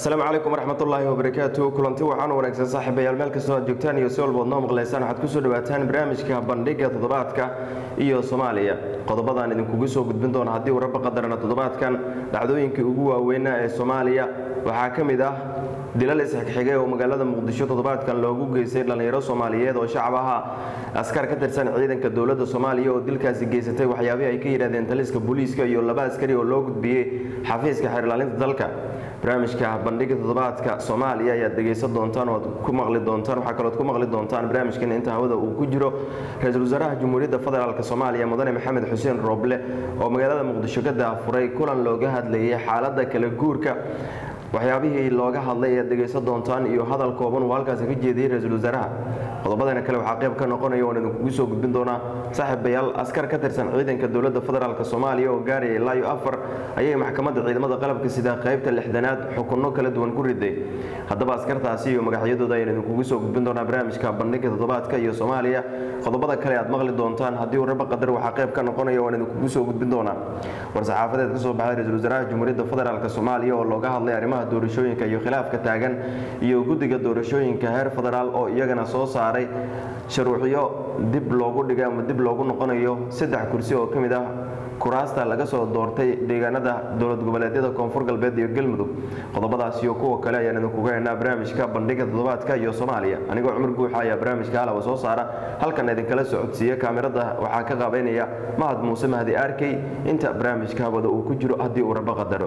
asalaamu calaykum waraxmatullaahi wabarakaatu kulanti waxaan wanaagsan saaxiibayaal meel kastoo aad joogtaan iyo si walbood noo maqlaysaan waxaad kusoo dhawaataan barnaamijka bandhiga toddobaadka iyo soomaaliya qodobadaan idinkugu soo gudbin doona haddii wararba qadarana toddobaadkan dhacdooyinkii ugu waaweynaa ee soomaaliya waxaa ka mid ah dilal isxigxigay oo magaalada muqdisho toddobaadkan loogu geystay dhallinyaro soomaaliyeed oo shacab ahaa askar ka tirsan ciidanka dowladda soomaaliya oo dilkaasi geysatay waxyaabihii ay ka yidhahdeen taliska booliiska iyo laba askari oo loo gudbiyey xafiiska xeerlaalinta dalka barnaamijka bandhiga toddobaadka soomaaliya ayaad dhegaysan doontaan oo aad ku maqli doontaan waxaa kalood ku maqli doontaan barnaamijkan inta hawada uu ku jiro ra-iisul wasaaraha jamhuuriyadda federaalk soomaaliya mudane maxamed xuseen rooble oo magaalada muqdisho ka daafuray kulan looga hadlayay xaaladda kala guurka waxyaabihii looga hadlay ayaad dhegaysan doontaan iyo hadal kooban uu halkaasi ka jeediyey ra-iisul wasaaraha qodobadana kale waxaa qayb ka noqonaya oon idinkugu soo gudbin doonaa saaxiibayaal askar ka tirsan ciidanka dowladda federaalk soomaaliya oo gaaraya ilaa iyo afar ayay maxkamadda ciidamada qalabka sida qaybta lixdanaad xukunno kala duwan ku riday haddaba askartaasi iyo magacyadooda ayaan idinkugu soo gudbin doonaa barnaamijka bandhiga toddobaadka iyo soomaaliya qodobada kale aad maqli doontaan haddii wararba qadar waxaa qayb ka noqonaya waan idinkugu soo gudbin doonaa war-saxaafadeed ka soo baxay ra-iisul wasaaraha jamhuuriyadda federaalk soomaaliya oo looga hadlay arrimaha doorashooyinka iyo khilaafka taagan iyo guddiga doorashooyinka heer federaal oo iyagana soo saaray sharuucyo dib loogu dhigay ama dib loogu noqonayo saddex kursi oo ka mid ah kuraasta laga soo doortay deegaanada dowlad goboleedyada koonfur galbeed iyo galmudug qodobadaas iyo kuwa kale ayaan idinkuga haynaa barnaamijka bandhiga toddobaadka iyo soomaaliya anigoo cumar guuxa ayaa barnaamijka halawa soo saara halkan idinkala socodsiiya kaamirada waxaa ka qaabeynaya mahad muuse mahdi arkey inta barnaamijka hawada uu ku jiro haddii uu rabo qadaro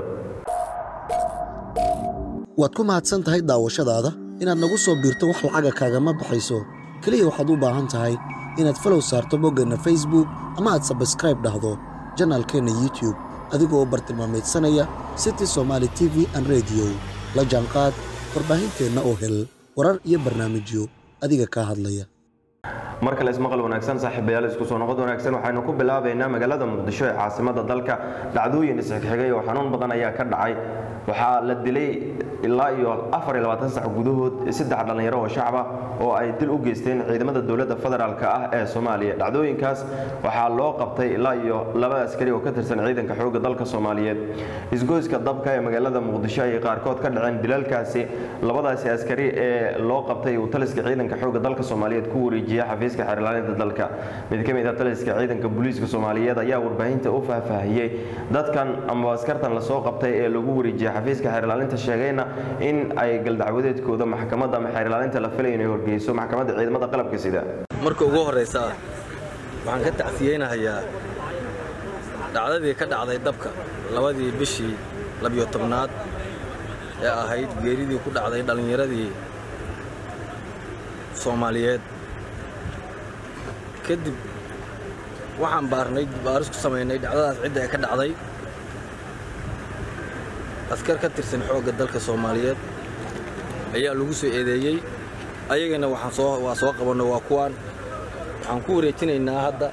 waad ku mahadsan tahay daawashadaada inaad nagu soo biirto wax lacaga kaagama baxayso keliya waxaad u baahan tahay inaad falow saarto boggeenna facebook ama aad sabskraib dhahdo janaalkeenna youtube adigoo bartilmaamaydsanaya city somaali t v an rediyo la jaanqaad warbaahinteenna oo hel warar iyo barnaamijyo adiga kaa hadlaya mar kale ismaqal wanaagsan saaxiibayaal isku soo noqod wanaagsan waxaynu ku bilaabaynaa magaalada muqdisho ee caasimada dalka dhacdooyin isxigxigay oo xanuun badan ayaa ka dhacay waxaa la dilay ilaa iyo afar iyo labaatan sac gudahood saddex dhallinyaro oo shacaba oo ay dil u geysteen ciidamada dowladda federaalk ah ee soomaaliya dhacdooyinkaas waxaa loo qabtay ilaa iyo laba askari oo ka tirsan ciidanka xoogga dalka soomaaliyeed isgoyska dabka ee magaalada muqdisho ayay qaarkood ka dhaceen dilalkaasi labadaasi askari ee loo qabtay uu taliska ciidanka xoogga dalka soomaaliyeed ku wareejiyay xafiiska xeerlaalinta dalka mid ka mid ah taliska ciidanka booliiska soomaaliyeed ayaa warbaahinta u faahfaahiyey dadkan ama askartan lasoo qabtay ee lagu wareejiyay xafiiska xeerlaalinta sheegayna in ay galdacwadeedkooda maxkamadda ama xeerlaalinta la filay inay horgeyso maxkamadda ciidamada qalabka sida marka ugu horraysa waxaan ka tacsiyeynahayaa dhacdadii ka dhacday dabka labadii bishii labiyo tobnaad ee ahayd geeridii ku dhacday dhallinyaradii soomaaliyeed kadib waxaan baarnay baaris ku samaynay dhacdadaas cidda ee ka dhacday askar ka tirsan xoogga dalka soomaaliyeed ayaa lagu soo eedeeyey ayagana waxaan soo waa soo qabanno waa kuwaan waxaan ku wareejinaynaa hadda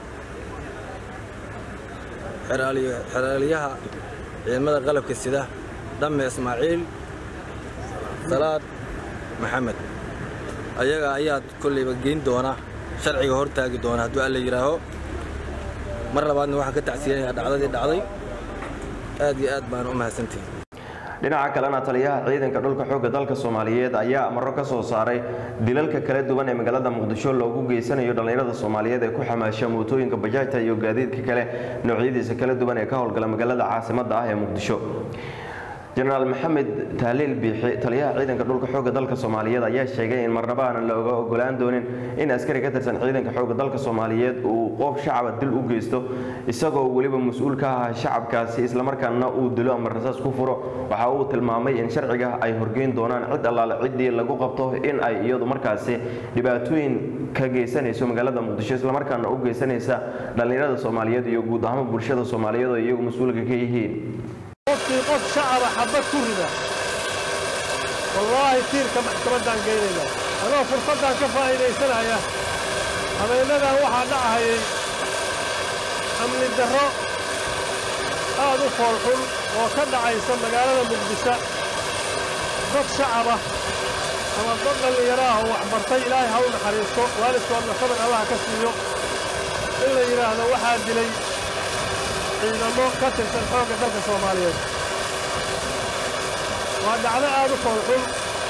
xeraaliyaha ciidamada qalabka sida dhamme ismaaciil salaad maxamed ayaga ayaa kollayba geyn doona sharciga hor taagi doona hadduu alla yidhaaho mar labaadna waxaan ka tacsiyanayaa dhacdadii dhacday aad iyo aad baan u mahadsantihi dhinaca kalena taliyaha ciidanka dhulka xoogga dalka soomaaliyeed ayaa amaro ka soo saaray dilalka kala duwan ee magaalada muqdisho loogu geysanayo dhallinyarada soomaaliyeed ee ku xamaasha mootooyinka bajaajta iyo gaadiidka kale noocyadiisa kala duwan ee ka howlgala magaalada caasimadda ah ee muqdisho jenaraal maxamed tahliil biixi taliyaha ciidanka dhulka xoogga dalka soomaaliyeed ayaa sheegay in marnaba aanan looga ogolaan doonin in askari ka tirsan ciidanka xoogga dalka soomaaliyeed uu qof shacaba dil u geysto isagoo weliba mas-uul ka aha shacabkaasi islamarkaana uu dilo ama rasaas ku furo waxa uu tilmaamay in sharciga ay horgeyn doonaan cid allaale ciddii lagu qabto in ay iyadu markaasi dhibaatooyin ka geysanayso magaalada muqdisho islamarkaana u geysanaysa dhallinyarada soomaaliyeed iyo guud ahaan bulshada soomaaliyeed oo iyagu mas-uulka ka yihiin qofkii qof shacaba xabad ku rida wallaahi tiirka maxkamaddaan geynayna anoo fursaddan ka faa'iidaysanaya habeennadan waxaa dhacahayay amni darro aad u foolxun oo ka dhacaysa magaalada muqdisho dad shacaba ama dad dhallinyaro ah oo waxbartay ilaahay ha u naxariisto waalidkoodna sabir allaha ka siiyo in la yidhaahdo waxaa dilay ciidamo ka tirsan xoogga dalka soomaaliyeed waa dhacdo aad u foolxun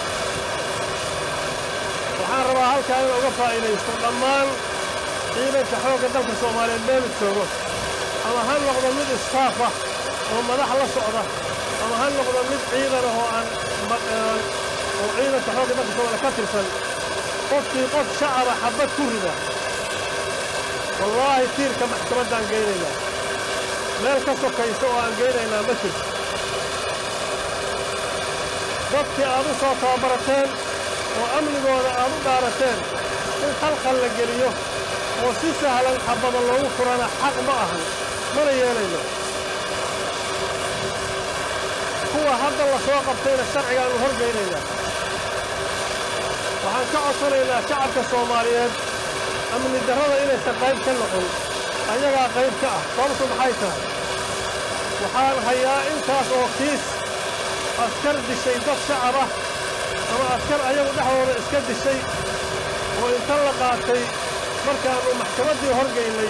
waxaan rabaa halkaa in uga faa'iidaysto dhammaan ciidanka xoogga dalka soomaaliyeed meelu joogo ama ha noqdo mid istaaf ah oo madax la socda ama ha noqdo mid ciidan ah oo aan oo ciidanka xoogga dalka soomaaliya ka tirsan qofkii qof shacaba xabbad ku rida wallaahi tiirka maxkamaddaan geynaynaa meel ka sokaysa oo aan geynaynaa ma jirto dadkii aad u soo tababarateen oo amnigooda aad u dhaarateen in khalkhal la geliyo oo si sahlan xabbada loogu furana xaq ma ahan mana yeelayno kuwa hadda la soo qabtayna sharcigaannu horgeynaynaa waxaan ka codsanaynaa shacabka soomaaliyeed amni darrada inaysan qayb ka noqon ayagaa qayb ka ah sababtu maxay tahay waxaan hayaa intaas oo kiis askar dishay dad shacab ah ama askar ayagu dhexdooda iska dishay oo inta la qaatay markaannu maxkamaddii horgaynay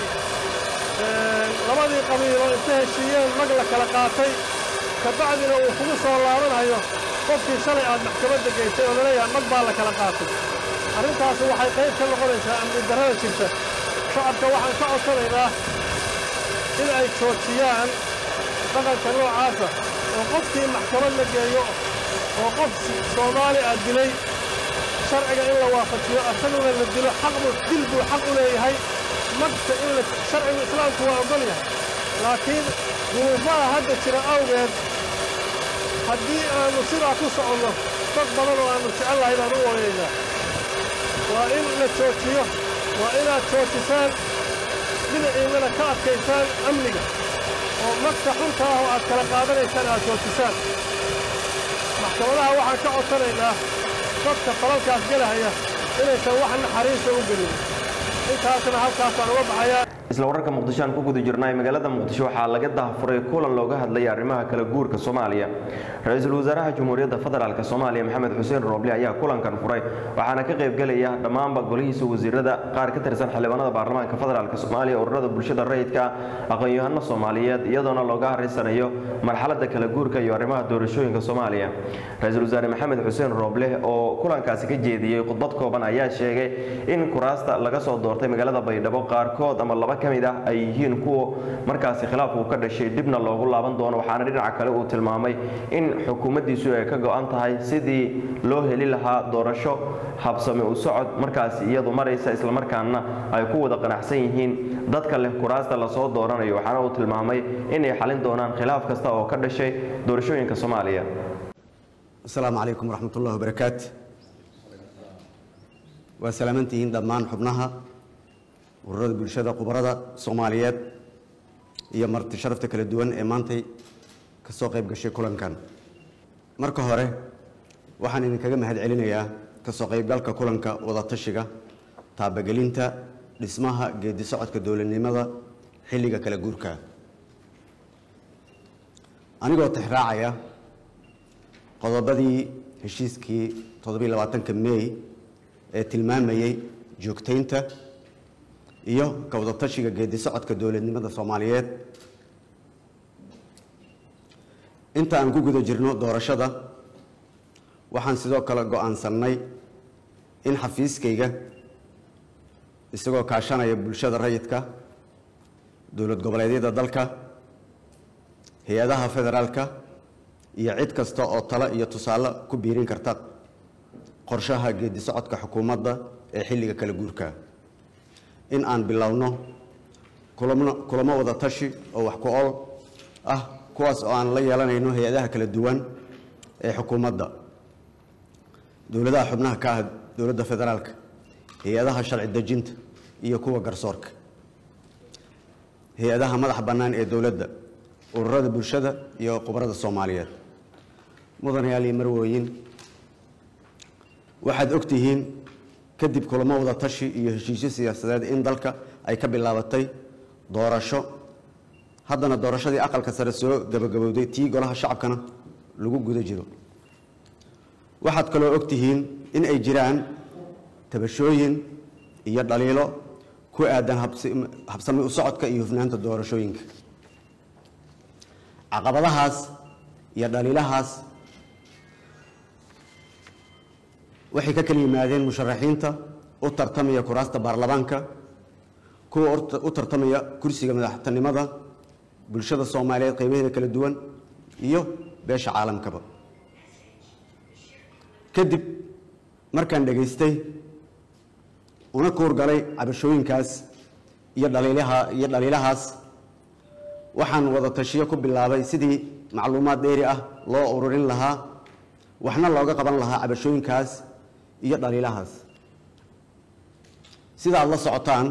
labadii qabiiloo inta heshiiyeen mag la kala qaatay ka bacdina uu kugu soo laabanhayo qofkii shalay aad maxkamadda gaysay oo laleeyahay mag baa la kala qaatay arrintaasi waxay qayb ka noqonaysaa amni darrada jirta shacabka waxaan ka codsanaynaa in ay joojiyaan dhaqanka noocaasa oo qofkii maxkamad la geeyo oo qof soomaali ah dilay sharciga in la waafajiyo asaguna la dilo xaqbu dil buu xaq u leeyahay magta in la sharcigu islaamku waa oggol yahay laakiin duruufaha hadda jira awgeed haddii aannu sidaa ku soconno dad badan oo aannu jecel lahay baan u ooyaynaa waa in la joojiyo waa inaad joojisaan dhinaciinnana ka adkaysaan amniga oo magta xunta ah oo aad kala qaadanaysaan aad joojisaan maxkamadaha waxaan ka codsanaynaa dadka falalkaas gelahaya inaysan wax naxariista u gelin intaasna halkaasaan uga baxayaa isla wararka muqdisho aan ku guda jirnay magaalada muqdisho waxaa laga daahfuray kulan looga hadlaya arrimaha kala guurka soomaaliya ra-iisul wasaaraha jamhuuriyadda federaalk soomaaliya maxamed xuseen rooble ayaa kulankan furay waxaana ka qaybgelaya dhammaanba golihiisa wasiirada qaar ka tirsan xildhibaanada baarlamaanka federaalk soomaaliya ururada bulshada rayidka aqoon-yahano soomaaliyeed iyadoona looga haraysanayo marxaladda kala guurka iyo arrimaha doorashooyinka soomaaliya ra-iisul wasaare maxamed xuseen rooble oo kulankaasi ka jeediyey khudbad kooban ayaa sheegay in kuraasta laga soo doortay magaalada baydhabo qaarkood ama laba ka mid ah ay yihiin kuwa markaasi khilaaf uu ka dhashay dibna loogu laaban doono waxaana dhinaca kale uu tilmaamay in xukuumaddiisu ay ka go-an tahay sidii loo heli lahaa doorasho habsami u socod markaasi iyadu maraysa islamarkaana ay ku wada qanacsan yihiin dadka leh kuraasta lasoo dooranayo waxaana uu tilmaamay inay xalin doonaan khilaaf kasta oo ka dhashay doorashooyinka soomaaliya asalaamu calaykum waraxmat ullahi wabarakaatu waa salaamantihiin dhammaan xubnaha ururada bulshada khubarada soomaaliyeed iyo marti sharafta kala duwan ee maantay ka soo qayb gashay kulankan marka hore waxaan idinkaga mahad celinayaa ka soo qaybgalka kulanka wadatashiga taabagelinta dhismaha geedi socodka dowladnimada xilliga kala guurka anigoo tixraacaya qodobadii heshiiskii toddobiy labaatanka mey ee tilmaamayey joogtaynta iyo ka wadatashiga geedi socodka dowladnimada soomaaliyeed inta aan ku guda jirno doorashada waxaan sidoo kale go-aansannay in xafiiskayga isagoo kaashanaya bulshada rayidka dowlad goboleedyada dalka hay-adaha federaalka iyo cid kasta oo talo iyo tusaale ku biirin karta qorshaha geedi socodka xukuumadda ee xilliga kala guurka in aan bilowno kulamo kulamo wada tashi oo wax ku ol ah kuwaas oo aan la yeelanayno hay-adaha kala duwan ee xukuumadda dowladaha xubnaha ka ah dowladda federaalka hay-adaha sharci dejinta iyo kuwa garsoorka hay-adaha madaxa bannaan ee dowladda ururada bulshada iyo khubarada soomaaliyeed mudanayaal iyo marwooyin waxaad og tihiin kadib kulamo wada tashi iyo heshiisyo siyaasadeed in dalka ay ka bilaabatay doorasho haddana doorashadii aqalka sare soo gabagabowday tii golaha shacabkana lagu guda jiro waxaad kaloo og tihiin in ay jiraan tabashooyin iyo dhaliilo ku aadan habsami u socodka iyo hufnaanta doorashooyinka caqabadahaas iyo dhaliilahaas waxay ka kala yimaadeen musharaxiinta u tartamaya kuraasta baarlamaanka kuwa u tartamaya kursiga madaxtinimada bulshada soomaaliyeed qeybaheeda kala duwan iyo beesha caalamkaba kadib markaan dhegaystay una kuurgalay cabashooyinkaas iyo dhaliilaha iyo dhaliilahaas waxaan wada tashiyo ku bilaabay sidii macluumaad dheeri ah loo ururin lahaa waxna looga qaban lahaa cabashooyinkaas iyo dhaliilahaas sidaad la socotaan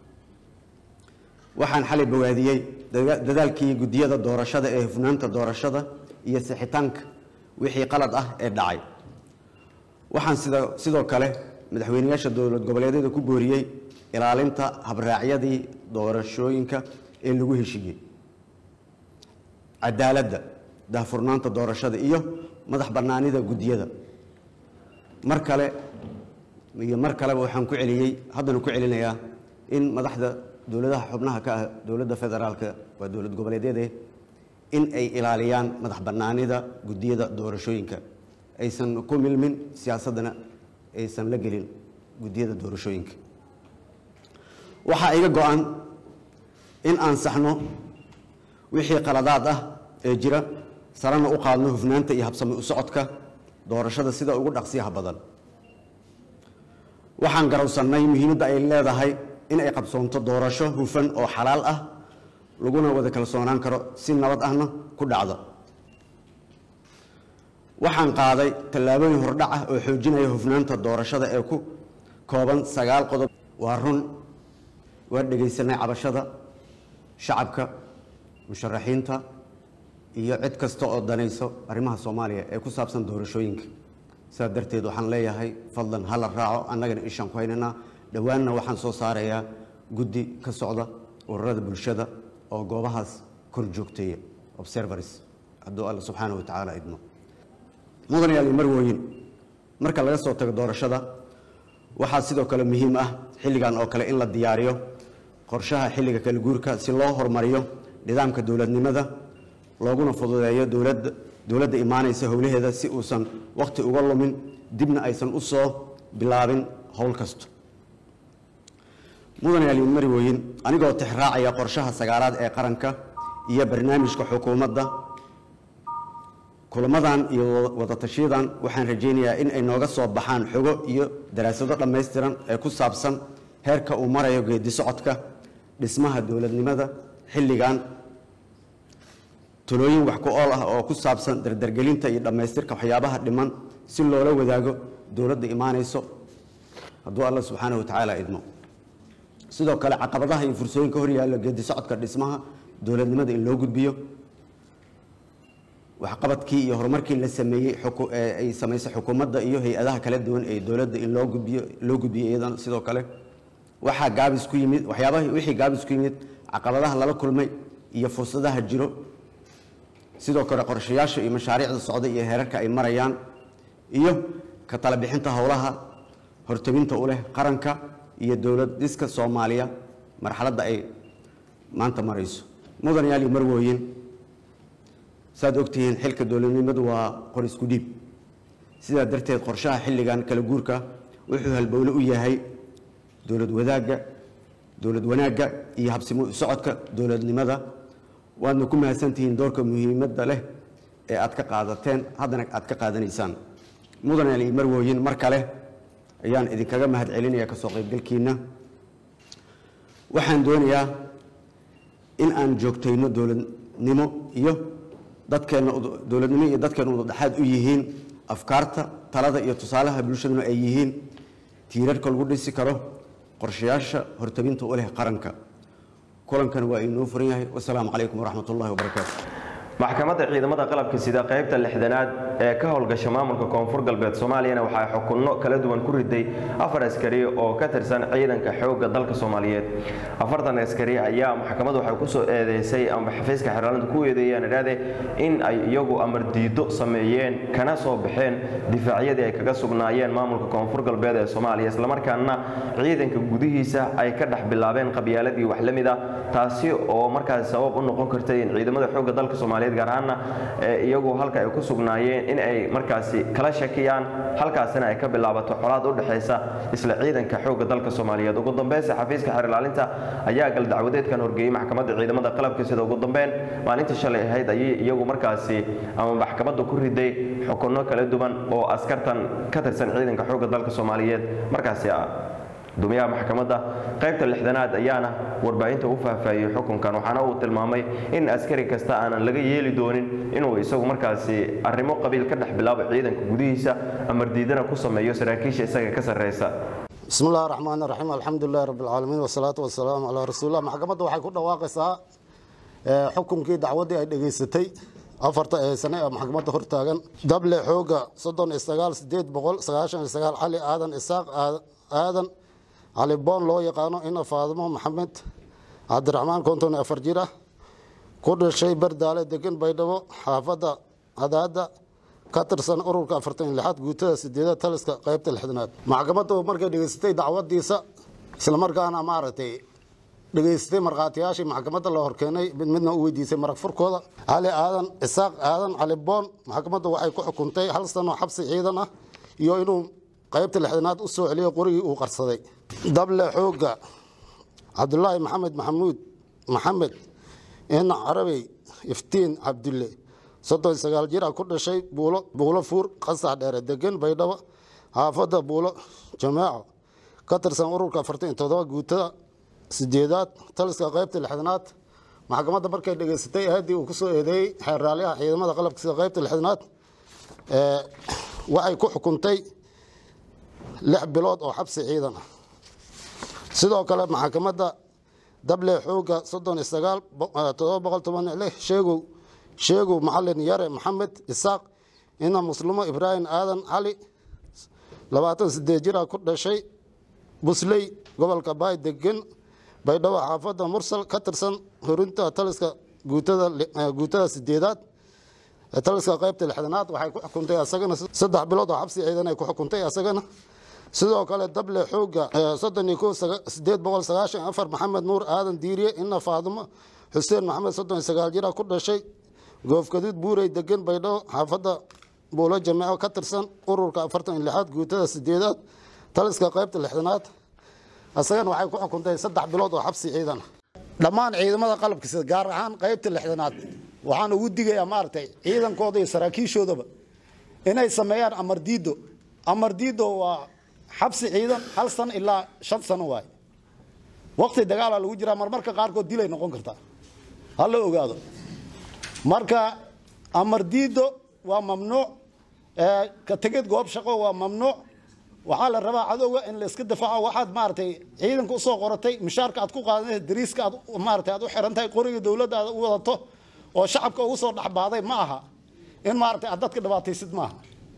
waxaan xalay bawaadiyey dadaalkii guddiyada doorashada ee hufnaanta doorashada iyo sixitaanka wixii qalad ah ee dhacay waxaan sida sidoo kale madaxweyneyaasha dowlad goboleedyada ku booriyey ilaalinta habraacyadii doorashooyinka ee lagu heshiiyey cadaaladda daahfurnaanta doorashada iyo madax bannaanida guddiyada mar kale iyo mar kaleba waxaan ku celiyey haddana ku celinayaa in madaxda dowladaha xubnaha ka ah dowladda federaalka waa dowlad goboleedyade in ay ilaaliyaan madax bannaanida guddiyada doorashooyinka aysan ku milmin siyaasaddana aysan la gelin guddiyada doorashooyinka waxaa iga go-an in aan saxno wixii qaladaad ah ee jira sarana u qaadno hufnaanta iyo habsami u socodka doorashada sida ugu dhaqsiyaha badan waxaan garowsannay muhiimadda ay leedahay in ay qabsoonto doorasho hufan oo xalaal ah laguna wada kalsoonaan karo si nabad ahna ku dhacda waxaan qaaday tallaabooyin hordhac ah oo xoojinaya hufnaanta doorashada ee ku kooban sagaal qodob waa run waa dhegaysanay cabashada shacabka musharaxiinta iyo cid kasta oo danayso arrimaha soomaaliya ee ku saabsan doorashooyinka sidaa darteed waxaan leeyahay fadlan hala raaco annagana ishaan ku haynaynaa dhowaanna waxaan soo saarayaa guddi ka socda ururada bulshada oo goobahaas kor joogteeya observers hadduu alla subxaana wa tacaala idmo mudan yaali marwooyin marka laga soo tago doorashada waxaa sidoo kale muhiim ah xilligan oo kale in la diyaariyo qorshaha xilliga kala guurka si loo horumariyo nidaamka dowladnimada looguna fududeeyo dowladda dowladda imaanaysa howlaheeda si uusan wakhti uga lumin dibna aysan u soo bilaabin howl kasto mudan yaali marwooyin anigoo tixraacaya qorshaha sagaalaad ee qaranka iyo barnaamijka xukuumadda kulamadan iyo wadatashiyadan waxaan rajaynayaa in ay nooga soo baxaan xogo iyo daraasado dhammaystiran ee ku saabsan heerka uu marayo geedi socodka dhismaha dowladnimada xilligan talooyin wax ku ool ah oo ku saabsan dardargelinta iyo dhammaystirka waxyaabaha dhiman si loola wadaago dowladda imaanayso hadduu alla subxaana wa tacaala idmo sidoo kale caqabadaha iyo fursooyinka horyaalla geedi socodka dhismaha dowladnimada in loo gudbiyo waxqabadkii iyo horumarkii la sameeyey ay samaysay xukuumadda iyo hay-adaha kala duwan ee dowladda in loo gudbiyo loo gudbiyo iyadana sidoo kale waxaa gaabis ku yimid waxyaabaha wixii gaabis ku yimid caqabadaha lala kulmay iyo fursadaha jiro sidoo kale qorshayaasha iyo mashaariicda socda iyo heerarka ay marayaan iyo ka tala bixinta howlaha hortabinta u leh qaranka iyo dowlad dhiska soomaaliya marxaladda ay maanta marayso mudan yaali marwooyin saad ogtihiin xilka dowladnimadu waa qor isku dhiib sidaa darteed qorshaha xilligan kala guurka wuxuu halbowle u yahay dowlad wadaagga dowlad wanaagga iyo habsimo u socodka dowladnimada waadna ku mahadsantihiin doorka muhiimadda leh ee aad ka qaadateen haddana aad ka qaadanaysaan mudan ali marwooyin mar kale ayaan idinkaga mahad celinaya kasoo qaybgalkiina waxaan doonayaa in aan joogtayno dowladnimo iyo dadkeenna dowladnimo iyo dadkeenna udadhexaad u yihiin afkaarta talada iyo tusaalaha bulshaduna ay yihiin tiirarka lagu dhisi karo qorshayaasha hortabinta u leh qaranka kulankan waa inoo furan yahay wasalaamu calaykum waraxmat ullahi wabarakaatu maxkamadda ciidamada qalabka sida qaybta lixdanaad ee ka howlgasha maamulka koonfur galbeed soomaaliyana waxaa xukunno kala duwan ku riday afar askari oo ka tirsan ciidanka xoogga dalka soomaaliyeed afartan askari ayaa maxkamaddu waxay kusoo eedeysay amba xafiiska xeeraalinta ku eedeeyaan idhaade in ay iyagu amar diido sameeyeen kana soo baxeen difaacyadii ay kaga sugnaayeen maamulka koonfur galbeed ee soomaaliya islamarkaana ciidanka gudihiisa ay ka dhex bilaabeen qabyaaladii wax la mid ah taasi oo markaas sabab u noqon kartay in ciidamada xoogga dalka soomaaliyeed soomaaliyeed gaar ahaanna iyagu halka ay ku sugnaayeen in ay markaasi kala shakiyaan halkaasina ay ka bilaabato colaad u dhexaysa isla ciidanka xoogga dalka soomaaliyeed ugu dambeynse xafiiska xeer ilaalinta ayaa gal dacwadeedkan horgeeyey maxkamadda ciidamada qalabka sida ugu dambeyn maalintii shalay ahayd ayay iyagu markaasi ama maxkamadda ku riday xukunno kala duwan oo askartan ka tirsan ciidanka xoogga dalka soomaaliyeed markaasi ah guddoomiyaha maxkamadda qaybta lixdanaad ayaana warbaahinta u faahfaahiyey xukunkan waxaana uu tilmaamay in askari kasta aanan laga yeeli doonin inuu isagu markaasi arrimo qabiil ka dhex bilaabo ciidanka gudihiisa amardiidana ku sameeyo saraakiisha isaga ka sarreysa bismi illahi raxmaan raxiim alxamdulilahi rabbi alcaalamiin wasalaatu wasalaamu calaa rasuulillah maxkamadda waxay ku dhawaaqaysaa xukunkii dacwaddii ay dhegaysatay afarta ee sane ee maxkamadda hortaagan dable xooga soddon iyo sagaal sideed boqol sagaashan iyo sagaal cali aadan isaaq aadan cali boon loo yaqaano ina faadimo maxamed cabdiraxmaan konton iyo afar jir ah ku dhashay bardaale degan baydhabo xaafadda cadaadda ka tirsan ururka afartan iyo lixaad guutada sideedad taliska qaybta lixdanaad maxkamaddu markay dhegaysatay dacwadiisa islamarkaana maaragtay dhegaystay markhaatiyaashii maxkamadda la horkeenay mid midna u weydiisay marag furkooda cali aadan isaaq aadan cali boon maxkamadda waxay ku xukuntay hal sano xabsi ciidan ah iyo inuu qaybta lixdanaad u soo celiyo qorigii uu qarsaday dable xooga cabdulaahi maxamed maxamuud maxamed ina carabey iftiin cabdulle soddon sagaal jir ah ku dhashay buulo buulo fuur qasax dheere degan baydhabo xaafadda buulo jamaaco ka tirsan ururka afartan iyo toddoba guutada sideedaad taliska qaybta lixdanaad maxkamadda markay dhegaysatay ahaddii uu kusoo eedeeyey xeerraaliyaha ciidamada qalabka sida qaybta lixdanaad waxay ku xukuntay lix bilood oo xabsi ciidan ah sidoo kale maxkamadda dable xooga soddon iyo sagaal todoba boqol toban iyo lix sheegow sheegow macalin yare maxamed isaaq ina muslimo ibraahim aadan cali labaatan sideed jir ah ku dhashay busley gobolka baay degan baydhabo xaafadda mursal ka tirsan horinta taliska guutada sideedaad taliska qaybta lixdanaad waxay ku xukuntay asagana saddex bilood oo xabsi ciidan ay ku xukuntay asagana sidoo kale dable xooga soddon iyo kow sideed boqol sagaashan afar maxamed nuur aadan diiriye ina faadimo xuseen maxamed soddon iyo sagaal jira ku dhashay goofgaduud buurey degan baydhabo xaafadda buulo jameeco ka tirsan ururka afartan iyo lixaad guutada sideedaad taliska qaybta lixdanaad asagana waxay ku xukuntay saddex bilood oo xabsi ciidan dhammaan ciidamada qalabkiisa gaar ahaan qaybta lixdanaad waxaan ugu digayaa maaragtay ciidankooda iyo saraakiishoodaba inay sameeyaan amardiido amardiido waa xabsi ciidan hal sano ilaa shan sano waay waqti dagaala lagu jiraa marmarka qaarkood dilay noqon kartaa ha la ogaado marka amardiido waa mamnuuc ka tegid goob shaqo waa mamnuuc waxaa la rabaa cadowga in la iska difaaco waxaad maaragtay ciidanka usoo qoratay mishaarka aad ku qaadanaysa dariiska aad maaragtay aad u xiran tahay qoriga dowladda aad u wadato oo shacabka ugu soo dhexbaaday ma aha in maaragtay aad dadka dhibaataysid maaha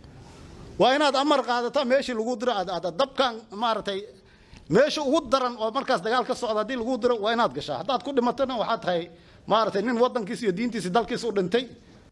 waa inaad amar qaadataa meeshii lagu diro aad dabkan maaragtay meesha ugu daran oo markaas dagaal ka socda haddii lagu diro waa inaad gashaa haddaad ku dhimatana waxaad tahay maaragtay nin waddankiisa iyo diintiisa dalkiisa u dhintay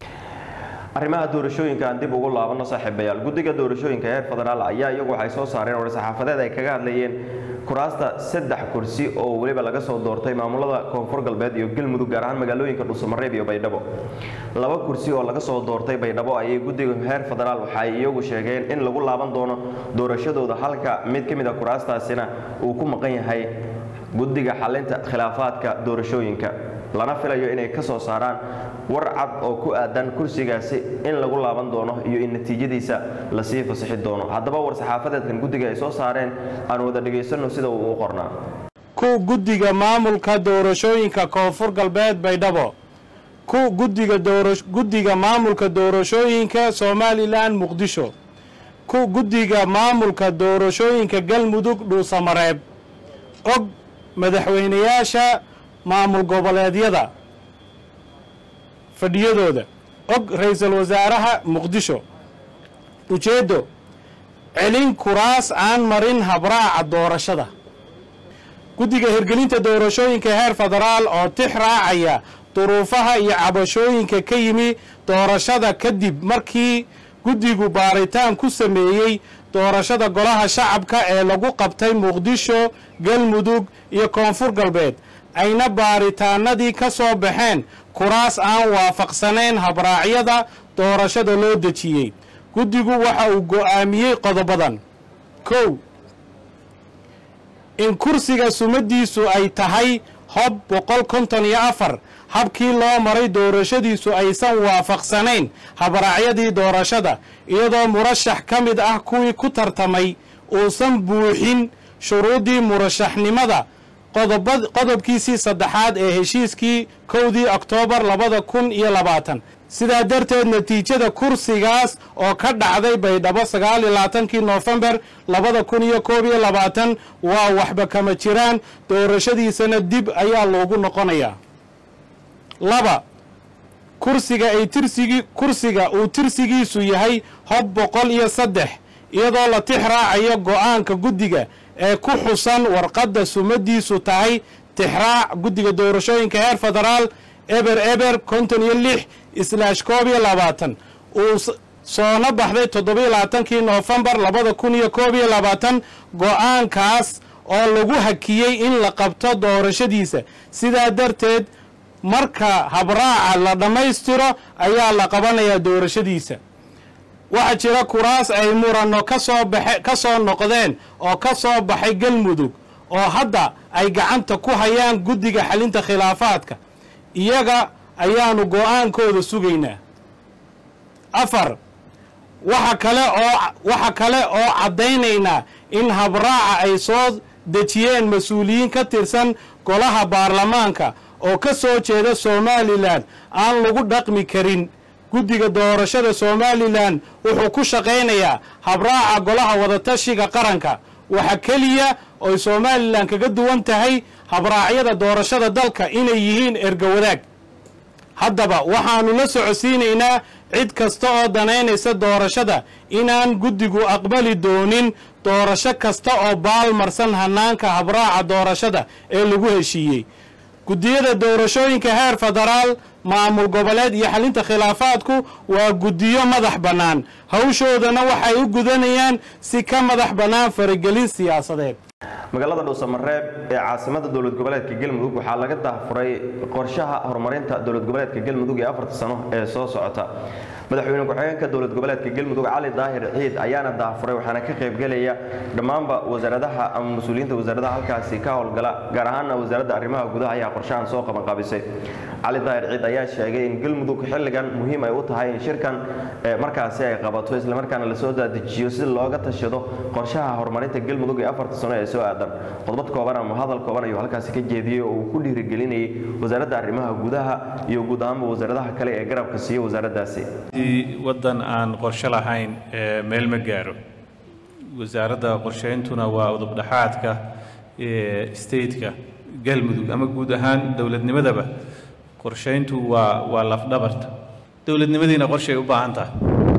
arrimaha doorashooyinka aan dib ugu laabano saaxiibayaal guddiga doorashooyinka heer federaal ayaa iyagu waxay soo saareen war-saxaafadeed ay kaga hadlayeen kuraasta saddex kursi oo weliba laga soo doortay maamulada koonfur galbeed iyo galmudug gaar ahaan magaalooyinka dhuusamareeb iyo baydhabo laba kursi oo laga soo doortay baydhabo ayay guddiga heer federaal waxay iyagu sheegeen in lagu laaban doono doorashadooda halka mid ka mid a kuraastaasina uu ku maqan yahay guddiga xalinta khilaafaadka doorashooyinka lana filayo inay ka soo saaraan war cad oo ku aadan kursigaasi in lagu laaban doono iyo in natiijadiisa lasii fasixi doono haddaba war-saxaafadeedkan guddiga ay soo saareen aan wada dhegaysanno sida uu u qornaa ku guddiga maamulka doorashooyinka koonfur galbeed baydhabo ku guddiga guddiga maamulka doorashooyinka somalilan muqdisho ku guddiga maamulka doorashooyinka galmudug dhuusamareeb og madaxweynayaasha maamul goboleedyada fadhiyadooda og ra-iisul wasaaraha muqdisho ujeeddo celin kuraas aan marin habraaca doorashada guddiga hirgelinta doorashooyinka heer federaal oo tix raacaya duruufaha iyo cabashooyinka ka yimi doorashada kadib markii guddigu baaritaan ku sameeyey doorashada golaha shacabka ee lagu qabtay muqdisho galmudug iyo koonfur galbeed ayna baaritaanadii ka soo baxeen kuraas aan waafaqsanayn habraacyada doorashada loo dejiyey guddigu waxa uu go'aamiyey qodobadan kow in kursiga sumadiisu ay tahay hob boqol konton iyo afar habkii loo maray doorashadiisu aysan waafaqsanayn habraacyadii doorashada iyadoo murashax ka mid ah kuwii ku tartamay uusan buuxin shuruuddii murashaxnimada qodoba- qodobkiisii saddexaad ee heshiiskii kowdii oktoobar labada kun iyo labaatan sidaa darteed natiijada kursigaas oo ka dhacday baydhabo sagaal iyo labaatankii noofembar labada kun iyo koob iyo labaatan waa waxba kama jiraan doorashadiisana dib ayaa loogu noqonayaa laba kursiga ay tirsigii kursiga uu tirsigiisu yahay hob boqol iyo saddex iyadoo la tix raacayo go'aanka guddiga ee ku xusan warqadda sumadiisu tahay tixraac guddiga doorashooyinka heer federaal eber eber konton iyo lix islaash koob iyo labaatan uu s- soona baxday toddobiyo labaatankii noofembar labada kun iyo koob iyo labaatan go'aankaas oo lagu hakiyey in la qabto doorashadiisa sidaa darteed marka habraaca la dhammaystiro ayaa la qabanayaa doorashadiisa waxaa jira kuraas ay muranno ka soo baxe ka soo noqdeen oo ka soo baxay galmudug oo hadda ay gacanta ku hayaan guddiga xalinta khilaafaadka iyaga ayaanu go'aankooda sugaynaa afar waxa kale oo waxa kale oo caddaynaynaa in habraaca ay soo dejiyeen mas-uuliyiin ka tirsan golaha baarlamaanka oo ka soo jeeda somalilan aan lagu dhaqmi karin guddiga doorashada somalilan wuxuu ku shaqaynayaa habraaca golaha wadatashiga qaranka waxa keliya oy somalilan kaga duwan tahay habraacyada doorashada dalka inay yihiin erga wadaag haddaba waxaannu la socodsiinaynaa cid kasta oo danaynaysa doorashada inaan guddigu aqbali doonin doorasho kasta oo baalmarsan hannaanka habraaca doorashada ee lagu heshiiyey guddiyada doorashooyinka heer federaal maamul goboleed iyo xalinta khilaafaadku waa guddiyo madax bannaan hawshoodana waxay u gudanayaan si ka madax bannaan faragelin siyaasadeed magaalada dhuusamareeb ee caasimada dowlad goboleedka galmudug waxaa laga daahfuray qorshaha horumarinta dowlad goboleedka galmudug ee afarta sano ee soo socota madaxweyne ku-xigeenka dowlad goboleedka galmudug cali daahir ciid ayaana daahfuray waxaana ka qaybgelaya dhammaanba wasaaradaha ama mas-uuliyiinta wasaaradaha halkaasi ka howlgala gaar ahaana wasaaradda arrimaha gudaha ayaa qorshahan soo qabanqaabisay cali daahir ciid ayaa sheegay in galmudug xilligan muhiim ay u tahay in shirkan eh, markaasi ay qabato islamarkaana lasoo dadejiyo si looga tashado qorshaha horumarinta galmudug ee afarta sano ee soo aadan qodbad kooban ama hadal kooban ayuu halkaasi ka jeediyey oo uu ku dhiirigelinayay wasaaradda arrimaha gudaha iyo guud ahaanba wasaaradaha kale ee garabka siiya wasaaraddaasi haddii waddan aan qorshe lahayn ee meel ma gaaro wasaaradda qorsheyntuna waa udubdhaxaadka ee stateka galmudug ama guud ahaan dowladnimadaba qorsheyntu waa waa lafdhabarta dowladnimadiina qorshay u baahan tahay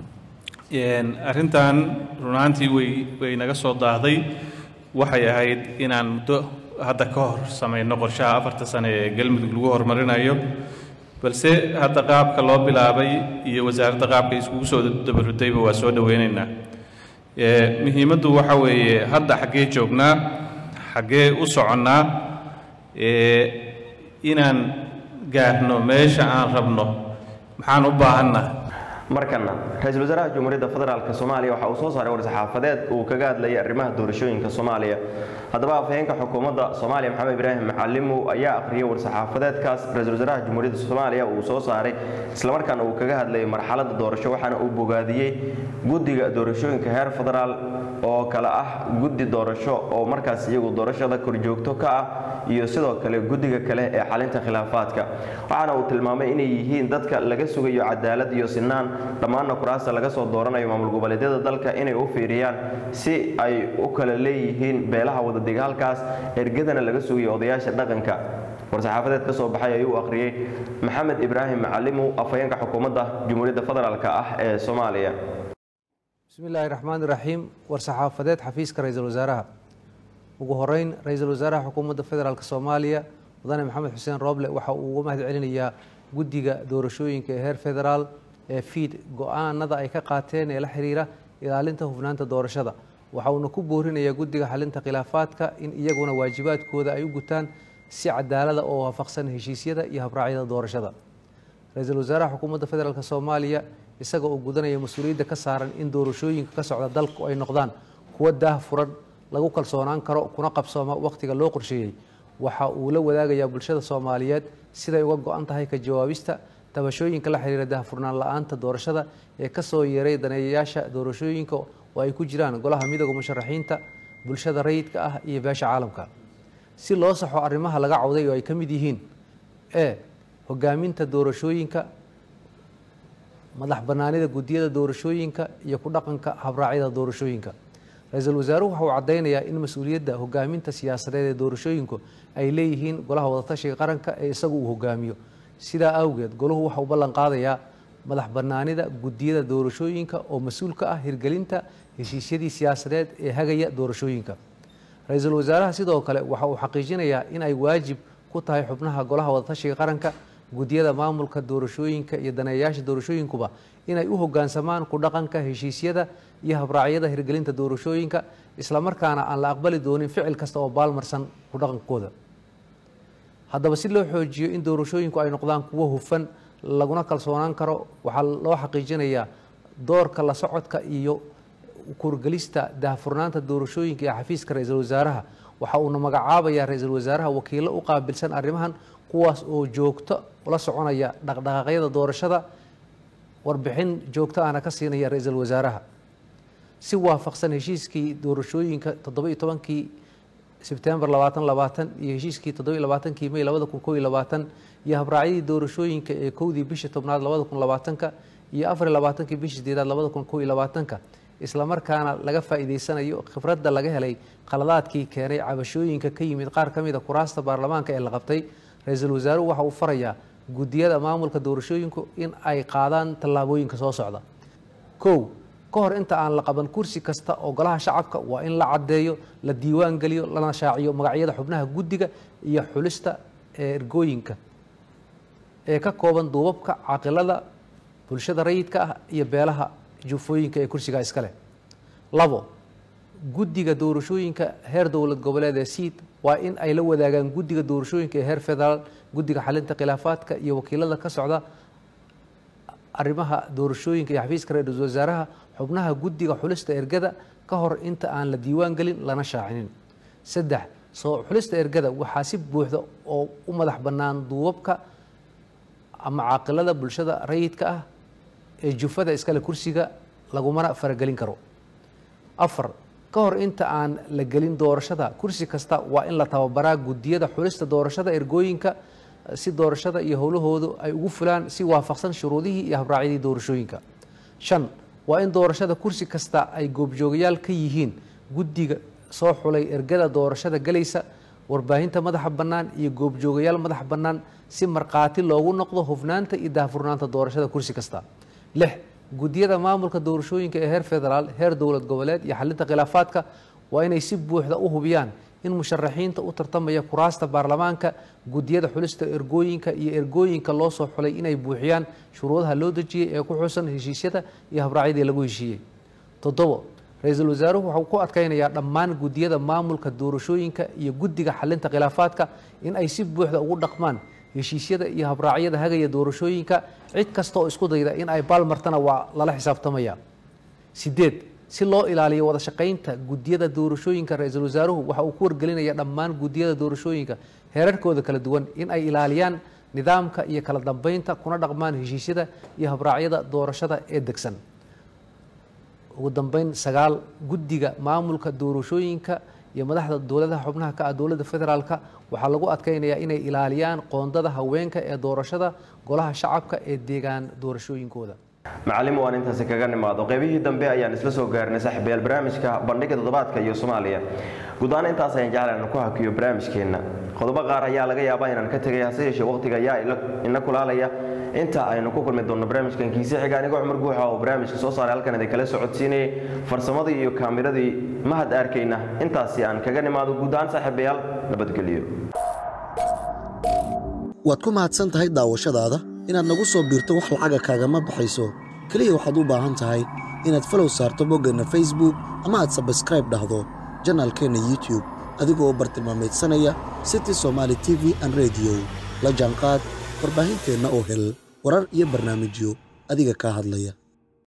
Een, arrintan runaantii way way naga soo daahday waxay ahayd inaan muddo hadda ka hor samayno qorshaha afarta sane ee galmudug lagu horumarinayo balse hadda qaabka loo bilaabay iyo wasaaradda qaabka iskugu soo dabarudayba waa soo dhoweynaynaa Ee, muhiimaddu waxa weeye hadda xaggee joognaa xaggee u soconnaa ee, inaan gaarno meesha aan rabno maxaan u baahannahay markana ra-iisul wasaaraha jamhuuriyadda federaalk soomaaliya waxa uu soo saaray war-saxaafadeed uu kaga hadlayay arrimaha doorashooyinka soomaaliya haddaba afhayeenka xukuumadda soomaaliya maxamed ibraahim macalimow ayaa akhriyay war-saxaafadeedkaas ra-iisul wasaaraha jamhuuriyadda soomaaliya uu soo saaray islamarkaana uu kaga hadlayay marxaladda doorasho waxaana uu bogaadiyey guddiga doorashooyinka heer federaal oo kale ah guddi doorasho oo markaas iyagu doorashada korjoogto ka ah iyo sidoo kale guddiga kale ee xalinta khilaafaadka waxaana uu tilmaamay inay yihiin dadka laga sugayo cadaalad iyo sinaan dhammaanna kuraasta laga soo dooranayo maamul goboleedyada dalka inay u fiiriyaan si ay u kala leeyihiin beelaha wadadega halkaas ergadana laga sugayo odayaasha dhaqanka war-saxaafadeed ka soo baxay ayuu akhriyey maxamed ibraahim macalimow afhayeenka xukuumadda jamhuuriyadda federaalk ah ee soomaaliya bismi illaahi raxmaan iraxiim war-saxaafadeed xafiiska ra-iisul wasaaraha ugu horeyn ra-iisul wasaaraha xukuumadda federaalk soomaaliya mudane maxamed xuseen rooble waxa uu uga mahad celinayaa guddiga doorashooyinka ee heer federaal ee fiid go-aanada ay ka qaateen ee la xiriira ilaalinta hufnaanta doorashada waxa uuna ku boorinayaa guddiga xalinta khilaafaadka in iyaguna waajibaadkooda ay u gutaan si cadaalada oo waafaqsan heshiisyada iyo habraacyada doorashada ra-iisul wasaaraha xukuumadda federaalk soomaaliya isaga oo gudanaya mas-uuliyadda ka saaran in doorashooyinka ka socda dalku ay noqdaan kuwa daah furan lagu kalsoonaan karo kuna qabsooma wakhtiga loo qorsheeyey waxa uu la wadaagayaa bulshada soomaaliyeed siday uga go-an tahay ka jawaabista tabashooyinka la xiriira daahfurnaan la-aanta doorashada ee kasoo yeeray daneeyayaasha doorashooyinka oo ay ku jiraan golaha midooda musharaxiinta bulshada rayidka ah iyo beesha caalamka si loo saxo arrimaha laga cawday oo ay ka mid yihiin e hogaaminta doorashooyinka madax bannaanida guddiyada doorashooyinka iyo ku dhaqanka habraacyada doorashooyinka ra-iisul wasaaruhu waxa uu caddaynayaa in mas-uuliyadda hogaaminta siyaasadeed ee doorashooyinku ay leeyihiin golaha wadatashiga qaranka ee isagu uu hogaamiyo sidaa awgeed golahu waxa uu ballan qaadayaa madax bannaanida guddiyada doorashooyinka oo mas-uul ka ah hirgelinta heshiisyadii siyaasadeed ee hagaya doorashooyinka ra-iisul wasaaraha sidoo kale waxa uu xaqiijinayaa in ay waajib ku tahay xubnaha golaha wadatashiga qaranka guddiyada maamulka doorashooyinka iyo daneeyayaasha doorashooyinkuba inay u hoggaansamaan ku dhaqanka heshiisyada iyo habraacyada hirgelinta doorashooyinka islamarkaana aan la aqbali doonin ficil kasta oo baalmarsan ku dhaqankooda haddaba si loo xoojiyo in doorashooyinku ay noqdaan kuwo hufan laguna kalsoonaan karo waxaa loo xaqiijinayaa doorka la socodka iyo kurgelista daahfurnaanta doorashooyinka ee xafiiska ra-iisul wasaaraha waxa uuna magacaabayaa ra-iisul wasaaraha wakiilo u qaabilsan arrimahan kuwaas oo joogto la soconaya dhaqdhaqaaqyada doorashada warbixin joogto ahna ka siinaya ra-iisul wasaaraha si waafaqsan heshiiskii doorashooyinka toddoba-iyo tobankii sebtembar labaatan labaatan iyo heshiiskii toddoba-iyo labaatankii may labada kun kow iyo labaatan iyo habraacyadii doorashooyinka ee kowdii bishii tobnaad labada kun labaatanka iyo afar iyo labaatankii bishii sideedaad labada kun kow iyo labaatanka islamarkaana laga faa'iideysanayo khibradda laga helay khaladaadkii keenay cabashooyinka ka yimid qaar ka mid a kuraasta baarlamaanka ee la qabtay ra-iisul wasaaruhu waxa uu farayaa guddiyada maamulka doorashooyinku in ay qaadaan tallaabooyinka soo socda kow ka hor inta aan la qaban kursi kasta oo golaha shacabka waa in la caddeeyo la diiwaan geliyo lana shaaciyo magacyada xubnaha guddiga iyo xulista ee ergooyinka ee ka kooban duubabka caaqilada bulshada rayidka ah iyo beelaha juufooyinka ee kursigaa iska leh labo guddiga doorashooyinka heer dowlad goboleed ee siid waa in ay la wadaagaan guddiga doorashooyinka ee heer federaal guddiga xalinta khilaafaadka iyo wakiilada ka socda arrimaha doorashooyinka iyo xafiiska ra-iisul wasaaraha xubnaha guddiga xulista ergada ka hor inta aan la diiwaan gelin lana shaacinin saddex soo xulista ergada waxaa si buuxda oo u madax bannaan duubabka ama caaqilada bulshada rayidka ah ee jufada iskale kursiga lagumana faragelin karo afar ka hor inta aan la gelin doorashada kursi kasta waa in la tababaraa guddiyada xulista doorashada ergooyinka si doorashada iyo howlahoodu ay ugu fulaan si waafaqsan shuruudihii iyo habraacyadii doorashooyinka shan waa in doorashada kursi kasta ay goobjoogayaal ka yihiin guddiga soo xulay ergada doorashada galaysa warbaahinta madaxa bannaan iyo goobjoogayaal madax bannaan si markhaati loogu noqdo hufnaanta iyo daahfurnaanta doorashada kursi kasta lix guddiyada maamulka doorashooyinka ee heer federaal heer dowlad goboleed iyo xalinta khilaafaadka waa inay si buuxda u hubiyaan in musharaxiinta u tartamaya kuraasta baarlamaanka guddiyada xulista ergooyinka iyo ergooyinka loo soo xulay inay buuxiyaan shuruudaha loo dejiyey ee ku xusan heshiisyada iyo habraacyadii lagu heshiiyey toddobo ra-iisul wasaaruhu waxuu ku adkaynayaa dhammaan guddiyada maamulka doorashooyinka iyo guddiga xalinta khilaafaadka in ay si buuxda ugu dhaqmaan heshiisyada iyo habraacyada hagaya doorashooyinka cid kasta oo isku dayda in ay baalmartana waa lala xisaabtamaya sideed si loo ilaaliyo wada shaqaynta guddiyada doorashooyinka ra-iisul wasaaruhu waxa uu ku wargelinaya dhammaan guddiyada doorashooyinka heerarkooda kala duwan in ay ilaaliyaan nidaamka iyo kala dambeynta kuna dhaqmaan heshiisyada iyo habraacyada doorashada ee degsan ugu dambeyn sagaal guddiga maamulka doorashooyinka iyo madaxda dowladaha xubnaha ka ah dowladda federaalka waxaa lagu adkaynayaa inay ilaaliyaan qoondada haweenka ee doorashada golaha shacabka ee deegaan doorashooyinkooda macallim waan intaasi kaga nimaado qaybihii dambe ayaan isla soo gaarnay saaxiibayaal barnaamijka bandhiga toddobaadka iyo soomaaliya guud ahaan intaas ayaan jeclan inaan ku hakiyo barnaamijkeenna qodobo qaar ayaa laga yaabaa inaan ka tegay hase yeeshee waqtiga ayaa ina kulaalaya inta aynu ku kulmi doonno barnaamijkan kiise xiga anigoo cumar guuxa oo barnaamijka soo saaray halkan idin kala socodsiinayay farsamadii iyo kaamiradii mahad arkayna intaasi aan kaga nimaado guud ahaan saaxiibayaal nabadgelyo waad ku mahadsan tahay daawashadaada inaad nagu soo biirto wax lacaga kaagama baxayso keliya waxaad u baahan tahay inaad falow saarto boggeenna facebook ama aad sabskraib dhahdo janaalkeenna youtube adigoo u bartilmaamaydsanaya city somaali t v an rediyo la jaanqaad warbaahinteenna oo hel warar iyo barnaamijyo adiga kaa hadlaya